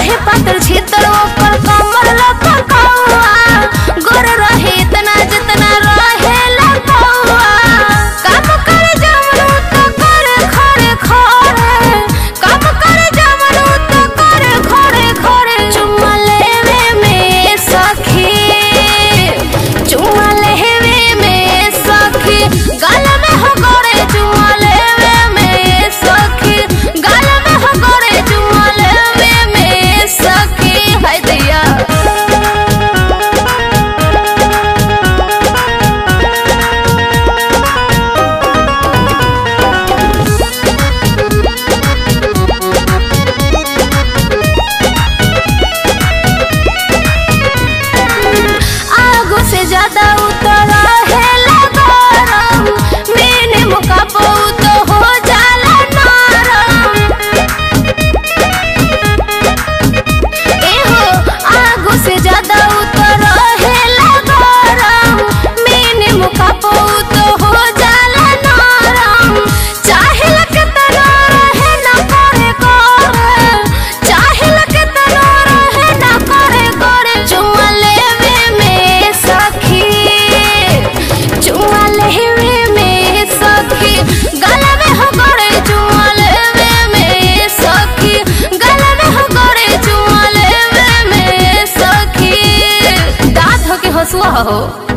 रहे पातर छीतर ओकर कमर लपकौआ गोर रहे इतना जितना रहे लपौआ काम करे जमनु तो करे खड़े खड़े काम करे जमनु तो करे खड़े खड़े चुम्मा लेवे में सखी चुम्मा लेवे में सखी गाल में हो गोरे चुम्मा लेवे में सखी गाल में हो गोरे चुम्मा लेवे में सखी हाय दैया आगो से ज्यादा उतर है लगरम मैंने मुका तो हो जाला नरम एहो आगो से ज्यादा उतर है लगरम मैंने मुका तो हो जाला नरम चाहे लगे तना रहे ना करे करे चाहे लगे तना रहे ना करे करे चुम्मा लेवे में सखी चुम्मा लेवे में सखी गला में हो गड़े चुम्मा लेवे में सखी गला में हो गड़े चुम्मा लेवे में सखी दांत हो के हंसुआ हो